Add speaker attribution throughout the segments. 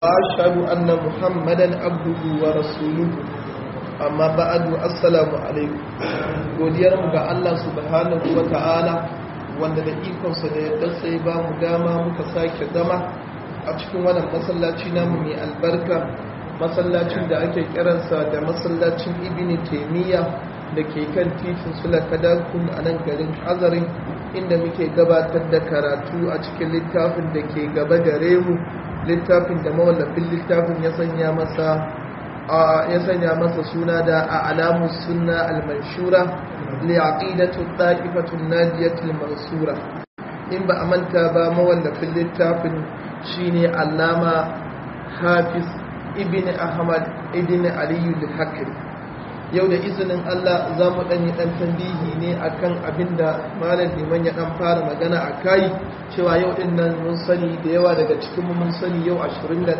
Speaker 1: وأشهد أن محمدا عبده ورسوله amma ba'adu assalamu alaikum godiyar mu ga Allah subhanahu wa ta'ala wanda da ikonsa da yadda sai ba mu dama muka sake zama a cikin wannan masallaci namu mai albarka masallacin da ake kiransa da masallacin ibn taymiya da ke kan titin sulakadakun a nan garin azarin inda muke gabatar da karatu a cikin littafin da ke gaba gare mu littafin da mawallafin littafin ya sanya masa ya sanya masa suna da a alamun suna al-manshura li aqidatu ta'ifatun nadiyatul mansura in ba a manta ba mawallafin littafin shine allama hafiz ibn ahmad ibn aliyu al-hakri yau da izinin Allah za mu ɗan yi ɗan tambihi ne akan abinda malam liman ya ɗan fara magana a kai cewa yau ɗin nan mun sani da yawa daga cikin mun sani yau 29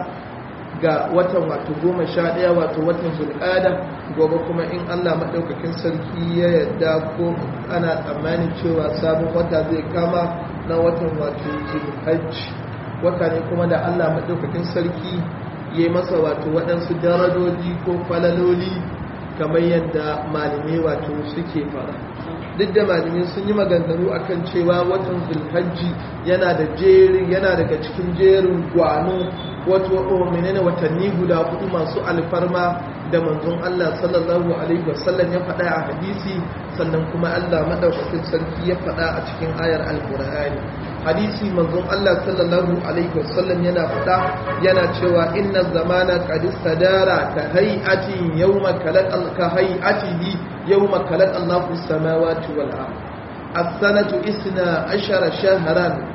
Speaker 1: ga watan wato goma sha ɗaya wato watan zulƙada gobe kuma in allah maɗaukakin sarki ya yadda ko ana tsammanin cewa sabon wata zai kama na watan wato zulhajji wata ne kuma da allah maɗaukakin sarki ya yi masa wato waɗansu darajoji ko falaloli kamar yadda malamai wato suke fara duk da malamai sun yi maganganu akan cewa watan zulhajji yana da jerin yana daga cikin jerin gwano wato menene watanni guda hudu masu alfarma da manzon Allah sallallahu alaihi wasallam ya faɗa a hadisi sannan kuma Allah madaukakin sarki ya faɗa a cikin ayar alqur'ani hadisi manzon Allah sallallahu alaihi wasallam yana faɗa yana cewa inna zamana qad istadara ka hay'ati yawma khalaq ka hay'atihi yawma khalaq Allahu samawati wal ard as-sanatu isna ashara shahran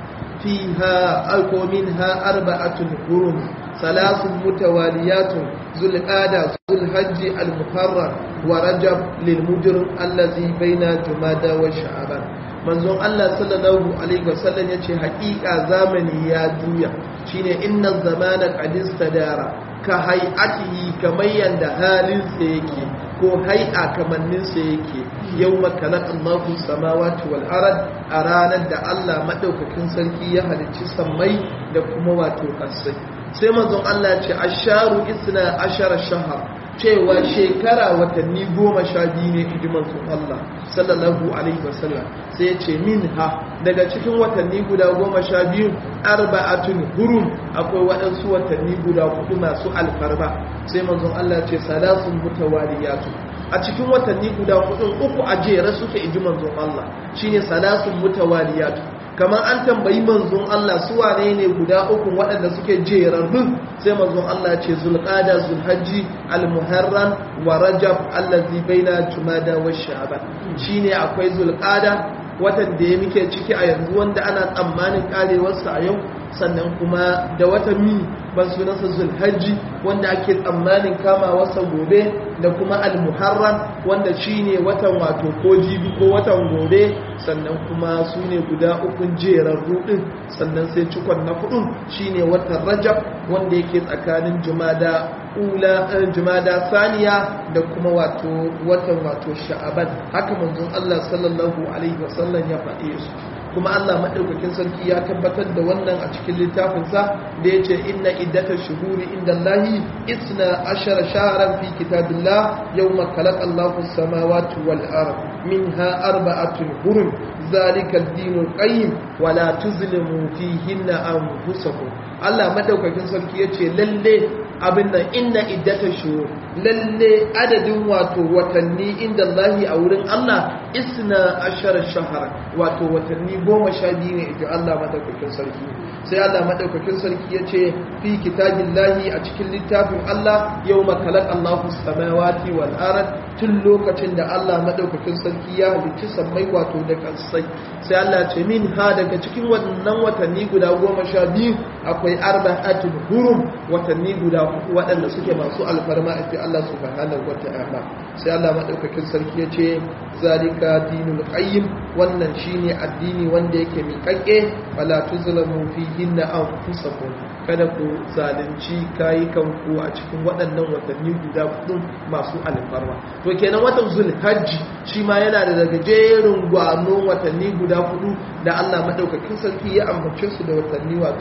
Speaker 1: فيها أو منها أربعة حرم ثلاث متواليات ذو القادة ذو الحج المحرم ورجب للمجرم الذي بين جمادى وشعبان manzon Allah sallallahu alaihi wasallam yace haƙiƙa zamani ya juya shine inna zamana qad istadara ka hay'atihi kamar yanda halin sa yake ko hai'a kamannin sa yake yawma khalaqa Allahu samawati wal ard a ranar da Allah madaukakin sarki ya halicci sammai da kuma wato ƙasai sai manzon Allah ce asharu isna ashara shahar cewa shekara watanni goma sha biyu ne inji manzon Allah sallallahu alaihi wasallam sai ya ce min ha daga cikin watanni guda goma sha biyu arba'atun hurum akwai waɗansu watanni guda hudu masu alfarma sai manzon Allah ce salasun mutawaliyatu a cikin watanni guda hudun uku a jere suke inji manzon Allah shine salasun mutawaliyatu kamar an tambayi manzon Allah su wane ne guda uku waɗanda suke jerarrun sai manzon Allah ce zulqada zulhajji almuharram wa rajab allazi baina jumada wa sha'ban shine akwai zulqada watan da ya muke ciki a yanzu wanda ana tsammanin karewarsa a yau sannan kuma da watan mi ban sunansa zulhajji wanda ake tsammanin kamawarsa gobe da kuma almuharram wanda shine watan wato ko jibi ko watan gobe sannan kuma su ne guda ukun jerarru din sannan sai cikon na hudun shine watan rajab wanda yake tsakanin jumada ula jumada saniya da kuma wato watan wato sha'aban haka manzon Allah sallallahu alaihi wasallam ya faɗe su kuma Allah maɗaukakin sarki ya tabbatar da wannan a cikin littafinsa da ya ce inna iddata shuhuri inda Allahi isna ashara shaharan fi kitabillah yau makalak Allahu samawati wal ard minha arba'atun hurum zalika ad-dinul qayyim wa la tuzlimu fihinna anfusakum Allah maɗaukakin sarki ya ce lalle abin nan inna iddata shuhur lalle adadin wato watanni inda Allahi a wurin Allah isna ashara shahara wato watanni goma sha biyu ne ita Allah madaukakin sarki sai Allah madaukakin sarki ya ce fi kitabin lahi a cikin littafin Allah yau makalak Allahu samawati wal ard tun lokacin da Allah madaukakin sarki ya halicci sammai wato da kansai sai Allah ce min ha daga cikin wannan watanni guda goma sha biyu akwai arba'atul hurum watanni guda waɗanda suke masu alfarma a Allah subhanahu wa ta'ala sai Allah madaukakin sarki ya ce zalika dinul qayyim wannan shine addini wanda yake miƙaƙe wala tuzlamu fihinna anfusakum kada ku zalunci kayi kanku a cikin waɗannan watanni guda hudu masu alfarma to kenan watan zulhajji shi ma yana da daga jerin gwano watanni guda hudu da Allah madaukakin sarki ya ambace su da watanni wato masu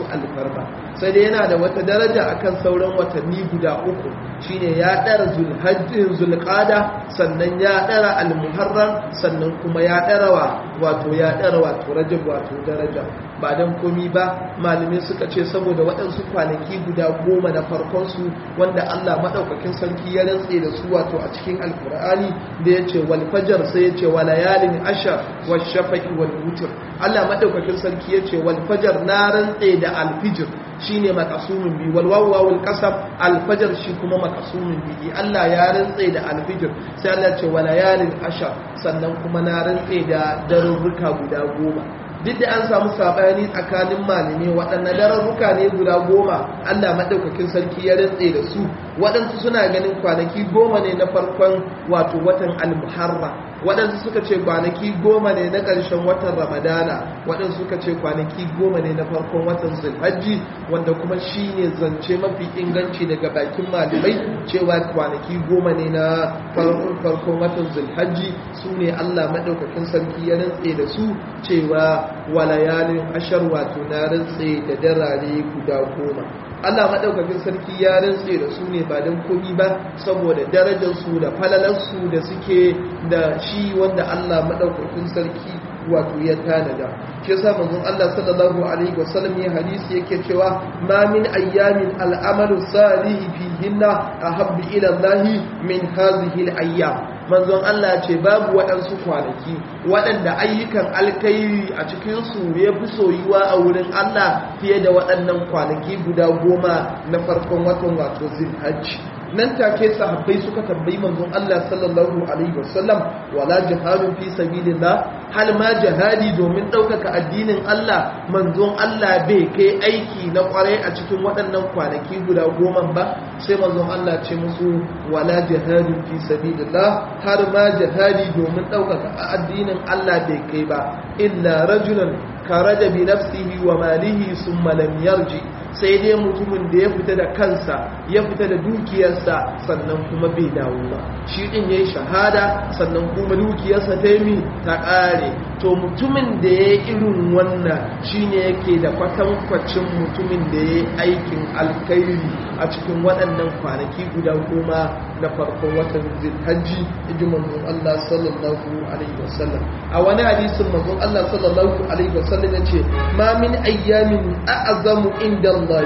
Speaker 1: alfarma sai dai yana da wata daraja akan sauran watanni guda uku shine ya dara zulhajjin zulqada sannan ya dara almuharram sannan kuma ya dara wa wato ya dara wato rajab wato daraja ba dan komi ba malamai suka ce saboda waɗansu kwanaki guda goma na farkon su wanda Allah madaukakin sarki ya rantse da su wato a cikin alkur'ani da yace wal fajr sai yace wa layalin ashar wash shafaqi wal wutr Allah madaukakin sarki yace wal fajr na rantse da alfijir shine makasumin bi wal wawu wal qasab alfajr shi kuma makasumin bi Allah ya rantse da alfijir sai Allah ce wa layalin ashar sannan kuma na rantse da darurruka guda goma duk da an samu sabani tsakanin malami waɗanne dararruka ne guda goma Allah maɗaukakin sarki ya rantse da su waɗansu suna ganin kwanaki goma ne na farkon wato watan almuharra waɗansu suka ce kwanaki goma ne na ƙarshen watan ramadana waɗansu suka ce kwanaki goma ne na farkon watan zulhajji wanda kuma shi ne zance mafi inganci daga bakin malamai cewa kwanaki goma ne na farkon watan zulhajji su ne allah maɗaukakin sarki ya rantse da su cewa walayalin ashar wato na rantse da darare guda goma Allah maɗaukakin sarki ya rantse da su ne ba don komi ba saboda darajarsu da falalarsu da suke da shi wanda Allah maɗaukakin sarki wato ya tanada shi yasa manzon Allah sallallahu alaihi wasallam ya hadisi yake cewa ma min ayyamin al'amalu salihi fihinna ahabbu ila Allah min hadhihi al-ayyam manzon Allah ce babu waɗansu kwanaki waɗanda ayyukan alkairi a cikinsu ya fi soyuwa a wurin Allah fiye da waɗannan kwanaki guda goma na farkon watan wato zilhajji nan take sahabbai suka tambayi manzon Allah sallallahu alaihi wasallam wala jihadu fi sabilillah hal ma jihadi domin ɗaukaka addinin Allah manzon Allah bai kai aiki na kwarai a cikin waɗannan kwanaki guda goma ba sai manzon Allah ce musu wala jihadu fi sabilillah har ma jihadi domin ɗaukaka addinin Allah bai kai ba illa rajulan karaja bi nafsihi wa malihi summa lam yarji sai dai mutumin da ya fita da kansa ya fita da dukiyarsa sannan kuma bai dawo ba shi din yayi shahada sannan kuma dukiyarsa ta yi ta ƙare to mutumin da ya irin wannan shine yake da kwatankwacin mutumin da ya aikin alkairi a cikin waɗannan kwanaki guda goma na farkon watan zilhajji inji manzon Allah sallallahu alaihi wasallam a wani hadisin manzon Allah sallallahu alaihi wasallam ya ce ma min ayyamin a'azamu inda Allah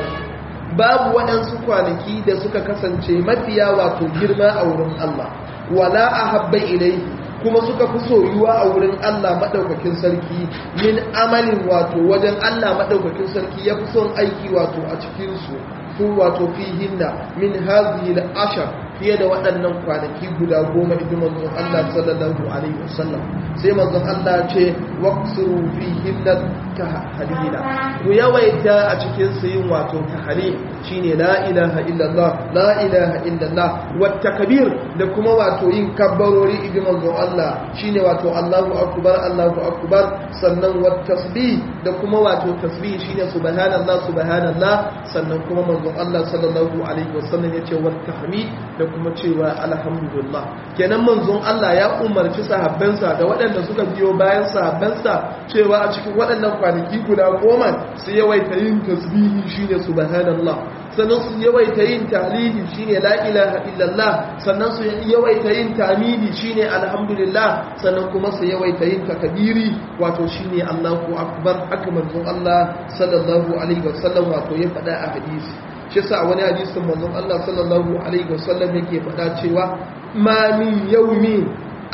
Speaker 1: babu waɗansu kwanaki da suka kasance mafiya wato girma a wurin Allah wala ahabba ilayhi kuma suka fi soyuwa a wurin Allah maɗaukakin sarki min amalin wato wajen Allah maɗaukakin sarki ya fi son aiki wato a cikinsu su wato fihinna min hazihi ashar fiye da waɗannan kwanaki guda goma idan manzon Allah sallallahu alaihi wasallam sai manzon Allah ce waqsuru fihinna tahlila ku yawaita a cikin su yin wato tahlil shine la ilaha illallah la ilaha illallah wat takbir da kuma wato yin kabbarori idan manzon Allah shine wato Allahu akbar Allahu akbar sannan wat tasbih da kuma wato tasbih shine subhanallah subhanallah sannan kuma manzon Allah sallallahu alaihi wasallam yace wat tahmid da kuma cewa alhamdulillah kenan manzon Allah ya umarci sahabbansa da waɗanda suka biyo bayan sahabbansa cewa a cikin waɗannan kwanaki guda goma su yawaita yin tasbihi shine subhanallah sannan su yawaita yin tahlili shine la ilaha illallah sannan su yawaita yin tamidi shine alhamdulillah sannan kuma su yawaita yin takbiri wato shine Allahu akbar haka manzon Allah sallallahu alaihi wasallam wato ya faɗa a hadisi shi sa wani hadisin manzon Allah sallallahu alaihi wasallam yake faɗa cewa ma min yawmin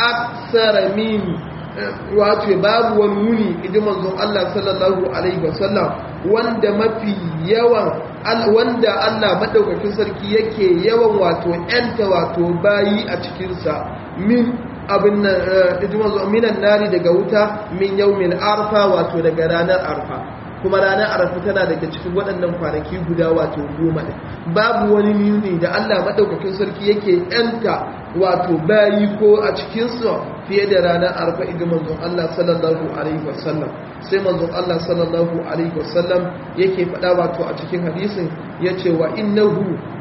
Speaker 1: aksara min wato babu wani wuni idan manzon Allah sallallahu alaihi wasallam wanda mafi yawan wanda Allah madaukakin sarki yake yawan wato yanta wato bayi a cikin sa min abin nan minan nari daga wuta min yawmin arfa wato daga ranar arfa kuma ranar arafa tana daga cikin waɗannan kwanaki guda wato goma ne babu wani muni da Allah maɗaukakin sarki yake yanta wato bayi ko a cikinsu fiye da ranar arafa idan manzon Allah sallallahu alaihi wasallam sai manzon Allah sallallahu alaihi wasallam yake faɗa wato a cikin hadisin ya ce wa innahu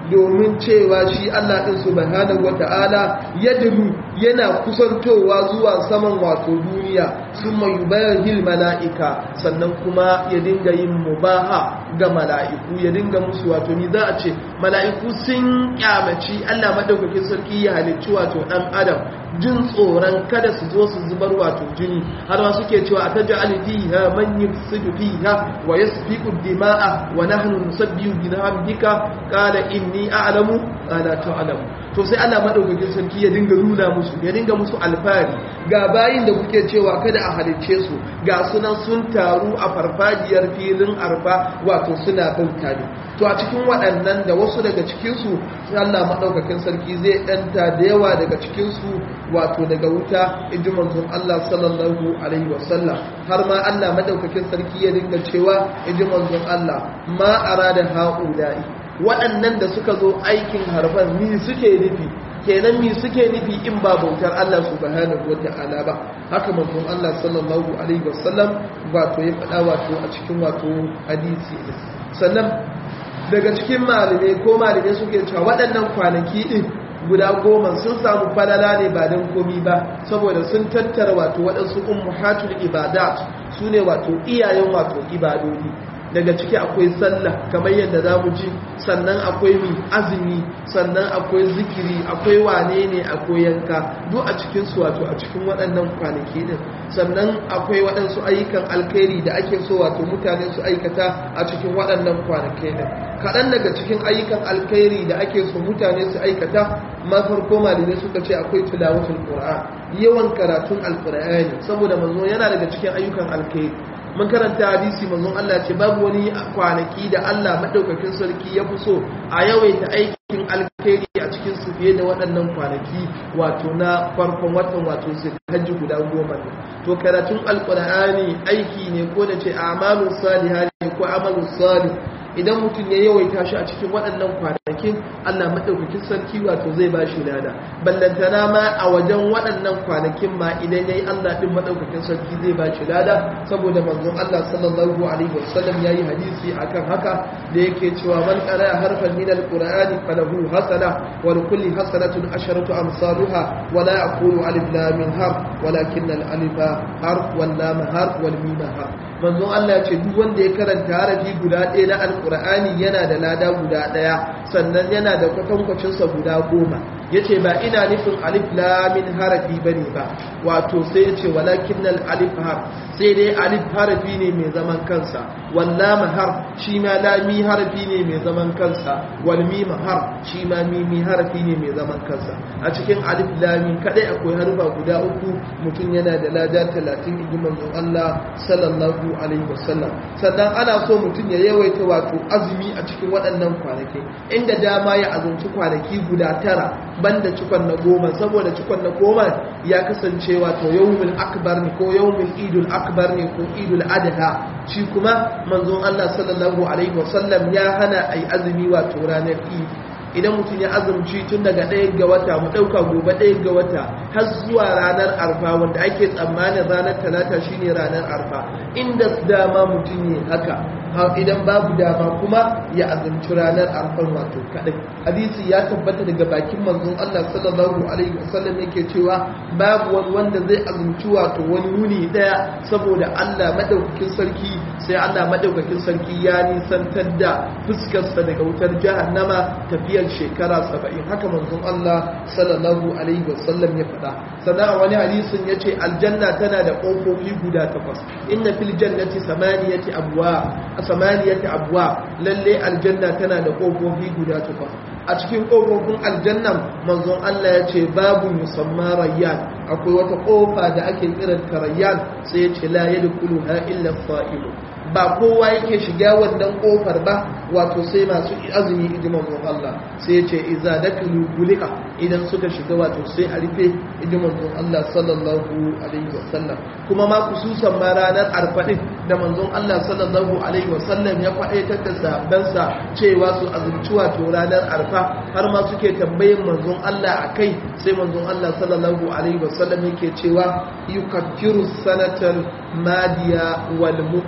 Speaker 1: domin cewa shi Allah din subhanahu wata'ala yadru yana kusantowa zuwa saman wato duniya summa yubayhil mala'ika sannan kuma ya dinga yin mubaha ga mala'iku ya dinga musu wato ni za a ce mala'iku sun kyamaci Allah madaukakin sarki ya halicci wato dan adam jin tsoron kada su zo su zubar wato jini har ma suke cewa a taj'al fiha man yufsidu fiha wa yasfiku dima'a wa nahnu nusabbihu bi hamdika qala inni a'lamu la ta'lamu to sai Allah madaukakin sarki ya dinga nuna musu ya dinga musu alfari ga bayin da kuke cewa kada a halicce su ga sunan sun taru a farfajiyar filin arfa wato suna bauta ne to a cikin waɗannan da wasu daga cikinsu Allah maɗaukakin sarki zai ɗanta da yawa daga cikinsu wato daga wuta inji manzon Allah sallallahu alaihi wasallam har ma Allah maɗaukakin sarki ya dinga cewa inji manzon Allah ma arada ha'ula'i waɗannan da suka zo aikin harfan mi suke nufi kenan mi suke nufi in ba bautar Allah subhanahu wata'ala ba haka manzon Allah sallallahu alaihi wasallam wato ya faɗa wato a cikin wato hadisi sannan daga cikin malamai ko malamai suke cewa waɗannan kwanaki ɗin guda goma sun samu falala ne ba don komi ba saboda sun tattara wato waɗansu ummahatul ibadat su ne wato iyayen wato ibadodi daga ciki akwai sallah kamar yadda za mu ji sannan akwai mi azumi sannan akwai zikiri akwai wane ne akwai yanka duk a cikin su wato a cikin waɗannan kwanaki din sannan akwai waɗansu ayyukan alkhairi da ake so wato mutane su aikata a cikin waɗannan kwanaki din kaɗan daga cikin ayyukan alkhairi da ake so mutane su aikata ma farko malamai suka ce akwai tilawatul qur'an yawan karatun alqur'ani saboda manzo yana daga cikin ayyukan alkhairi mun karanta hadisi manzon Allah ce babu wani kwanaki da Allah madaukakin sarki ya fi so a yawaita aikin alkhairi a cikin su fiye da waɗannan kwanaki wato na farkon watan wato sai hajji guda goma ne to karatun alqur'ani aiki ne ko da ce a'malus salihah ne ko amalus salih idan mutum ya yawaita shi a cikin waɗannan kwanakin Allah maɗaukakin sarki wato zai ba shi lada ballantana ma a wajen waɗannan kwanakin ma idan ya yi Allah ɗin maɗaukakin sarki zai ba shi lada saboda manzon Allah sallallahu alaihi wasallam ya yi hadisi akan haka da yake cewa man qara harfan min alqur'ani falahu hasana wa li kulli hasanatun asharatu amsaluha wa la aqulu alif lam mim harf walakin al alifa harf wal lam harf wal mim harf manzon Allah ya ce duk wanda ya karanta harafi guda ɗaya na alkur'ani yana da lada guda ɗaya sannan yana da kwatankwacinsa guda goma ya ce ba ina nufin alif lamin harafi ba ne ba wato sai ya ce walakin nan alif har sai dai alif harafi ne mai zaman kansa wallama har shi ma lami harafi ne mai zaman kansa walmima har shi ma mimi harafi ne mai zaman kansa a cikin alif lamin kadai akwai harfa guda uku mutum yana da lada talatin iji manzon Allah sallallahu alaihi wasallam sannan ana so mutum ya yawaita wato azumi a cikin waɗannan kwanaki inda dama ya azumci kwanaki guda tara banda cikon na goma saboda cikon na goma ya kasance wato yawmul akbar ne ko yawmul idul akbar ne ko idul adha shi kuma manzon Allah sallallahu alaihi wasallam ya hana ai azumi wato ranar idi idan mutum ya azumci tun daga ɗaya ga wata mu ɗauka gobe ɗaya ga wata har zuwa ranar arfa wanda ake tsammanin ranar talata shine ranar arfa inda dama mutum ne haka idan babu dama kuma ya azumci ranar arfan wato kaɗai hadisi ya tabbata daga bakin manzon Allah sallallahu alaihi wasallam yake cewa babu wani wanda zai azumci wato wani wuni ɗaya saboda Allah madaukakin sarki sai Allah madaukakin sarki ya nisantar da fuskarsa daga wutar jahannama tafiya tafiyar shekara saba'in haka manzon Allah sallallahu alaihi wasallam ya faɗa sannan a wani hadisin ya ce aljanna tana da ƙofofi guda takwas inna fil jannati samaniyati abwa a samaniyati abwa lalle aljanna tana da ƙofofi guda takwas a cikin ƙofofin aljannan manzon Allah ya ce babu musamman rayyan akwai wata ƙofa da ake kiranta rayyan sai ya ce la yadkhuluha illa fa'ilu ba kowa yake shiga wannan kofar ba wato sai masu azumi ijiman Allah sai ya ce iza dakalu gulika idan suka shiga wato sai a rufe ijiman Allah sallallahu alaihi wasallam kuma ma kususan ma ranar arfaɗin da manzon Allah sallallahu alaihi wasallam ya faɗaitar da sahabbansa cewa su azumci wato ranar arfa har ma suke tambayin manzon Allah a kai sai manzon Allah sallallahu alaihi wasallam yake cewa yukaffiru sanatar madiya wal muqbala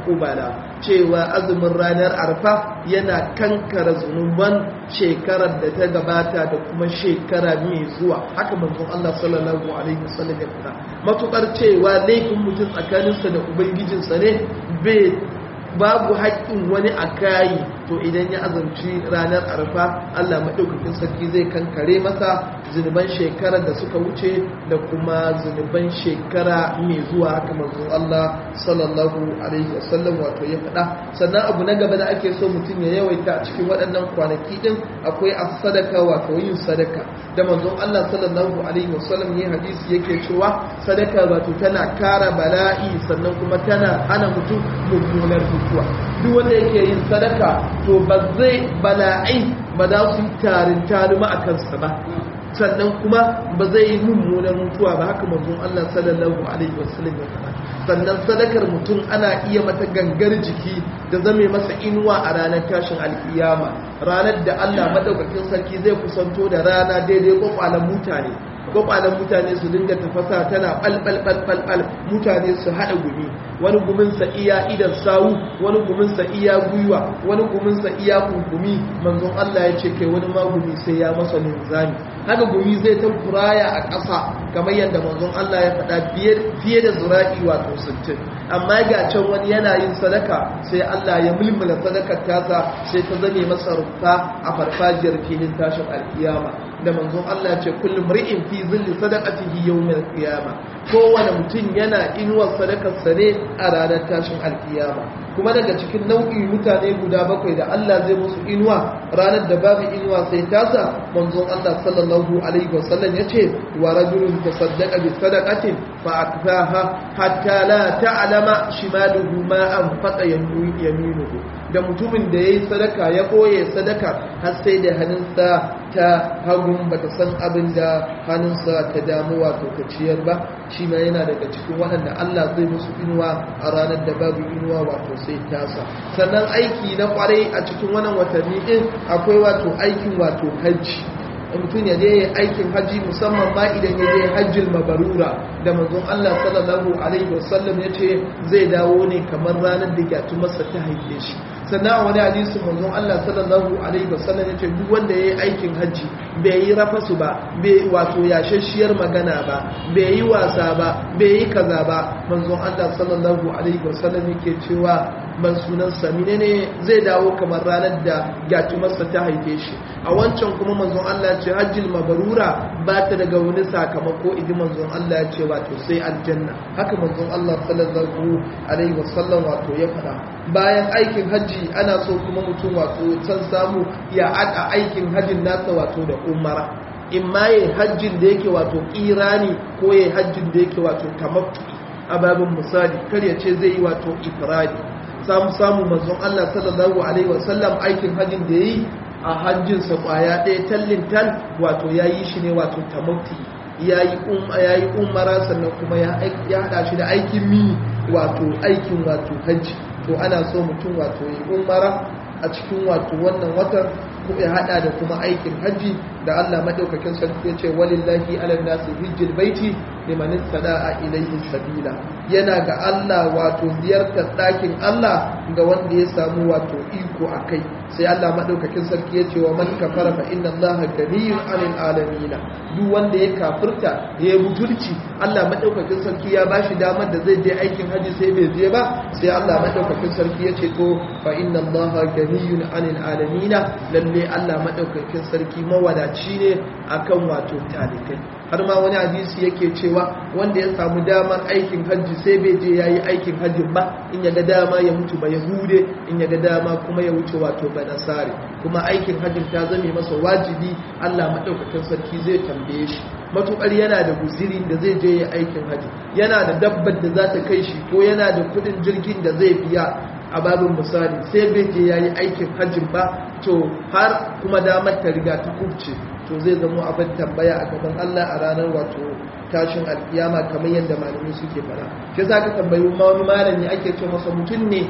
Speaker 1: cewa azumin ranar arfa yana kankara zunuban shekarar da ta gabata da kuma shekara mai zuwa haka manzon Allah sallallahu alaihi wasallam ya faɗa matukar cewa laifin mutum tsakaninsa da ubangijinsa ne bai babu haƙƙin wani a kayi to idan ya azumci ranar arfa Allah maɗaukakin sarki zai kankare masa zunuban shekarar da suka wuce da kuma zunuban shekara mai zuwa haka manzon Allah sallallahu alaihi wasallam wato ya faɗa sannan abu na gaba da ake so mutum ya yawaita a cikin waɗannan kwanaki din akwai as-sadaka wato yin sadaka da manzon Allah sallallahu alaihi wasallam ya hadisi yake cewa sadaka wato tana kara bala'i sannan kuma tana hana mutum mummunar mutuwa duk wanda yake yin sadaka to ba zai bala'ai ba za su yi tarin tarima a kansa ba sannan kuma ba zai yi mummunar mutuwa ba haka manzon Allah sallallahu alaihi wasallam ya faɗa sannan sadakar mutum ana iya mata gangar jiki da zame masa inuwa a ranar tashin alkiyama ranar da Allah madaukakin sarki zai kusanto da rana daidai kwakwalan mutane kwakwalan mutane su dinga tafasa tana ɓalɓalɓalɓal mutane su haɗa gumi wani guminsa iya idan sawu wani guminsa iya gwiwa wani guminsa iya kunkumi manzon Allah ya ce kai wani ma gumi sai ya masa linzami haka gumi zai ta kuraya a ƙasa kamar yadda manzon Allah ya faɗa fiye da zura'i wato 60 amma ga can wani yana yin sadaka sai Allah ya mulmula sadakar tasa sai ta zame masa rufa a farfajiyar filin tashin alkiyama da manzon Allah ce kullum ri'in fi zilli sadaqatihi yawmal qiyama kowane mutum yana inuwar sadakar sa ne a ranar tashin alkiyama kuma daga cikin nau'i mutane guda bakwai da Allah zai musu inuwa ranar da babu inuwa sai tasa manzon Allah sallallahu alaihi wasallam yace wa rajulun tasaddaqa bi sadaqatin fa akfaha hatta la ta'lama shimaluhu ma anfaqa yaminuhu da mutumin da yayi sadaka ya koye sadaka har sai da hannunsa ta hagun bata san abin da hannunsa ta damu wato ta ciyar ba shi ma yana daga cikin waɗanda Allah zai musu inuwa a ranar da babu inuwa wato sai tasa sannan aiki na kwarai a cikin wannan watanni din akwai wato aikin wato hajji mutum ya je aikin hajji musamman ma idan ya je hajjil mabarura da manzon Allah sallallahu alaihi wasallam ya ce zai dawo ne kamar ranar da gyatu masa ta haife shi sannan a wani hadisi manzon Allah sallallahu alaihi wasallam ya ce duk wanda ya yi aikin hajji bai yi rafasu ba bai wato yashashiyar magana ba bai yi wasa ba bai yi kaza ba manzon Allah sallallahu alaihi wasallam yake cewa ban sunan samine ne zai dawo kamar ranar da gyatumarsa ta haife shi a wancan kuma manzon Allah ce hajjil mabarura ba ta daga wani sakamako idan manzon Allah ya ce wato sai aljanna haka manzon Allah sallallahu alaihi wasallam wato ya faɗa bayan aikin hajji ana so kuma mutum wato san samu ya ada aikin hajjin nasa wato da umara in ma yi hajjin da yake wato kirani ko yi hajjin da yake wato tamattu a babin misali kar ya ce zai yi wato ifradi samu samu manzon Allah sallallahu alaihi wasallam aikin hajjin da yi a hajjinsa kwaya ɗaya tallin tal wato ya yi shi ne wato tamattu ya yi umara sannan kuma ya haɗa shi da aikin mi wato aikin wato hajji to ana so mutum wato yi umara a cikin wato wannan watan ko ya hada da kuma aikin hajji da Allah madaukakin sarki ya ce walillahi ala nasi hijjil baiti liman sada'a ilayhi sabila yana ga Allah wato ziyartar ɗakin Allah ga wanda ya samu wato iko akai sai Allah madaukakin sarki ya ce wa man kafara fa inna Allaha ganiyyun 'anil alamin duk wanda ya kafirta ya butulci Allah madaukakin sarki ya bashi damar da zai je aikin hajji sai bai je ba sai Allah madaukakin sarki ya ce to fa inna Allaha ganiyyun 'anil alamin lalle Allah madaukakin sarki mawadaci ne akan wato talikai har ma wani hadisi yake cewa wanda ya samu damar aikin hajji sai bai je yayi aikin hajji ba in ya ga dama ya mutu ba yahude in ya ga dama kuma ya wuce wato ba nasare kuma aikin hajjin ta zame masa wajibi Allah madaukakin sarki zai tambaye shi matukar yana da guzirin da zai je ya aikin hajji yana da dabbar da za ta kai shi ko yana da kudin jirgin da zai biya a babin misali sai bai je yayi aikin hajjin ba to har kuma damar ta riga ta kubce to zai zama abin tambaya a gaban Allah a ranar wato tashin alkiyama kamar yadda malami suke fara shi za ka tambayi ma wani malami ake ce masa mutum ne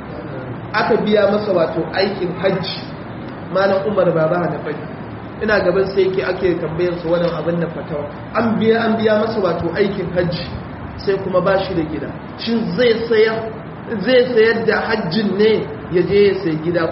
Speaker 1: aka biya masa wato aikin hajji malam umar baba da fadi ina gaban sai yake ake tambayar su wannan abin da fatawa an biya an biya masa wato aikin hajji sai kuma ba shi da gida shin zai sayar zai sayar da hajjin ne ya je ya sai gida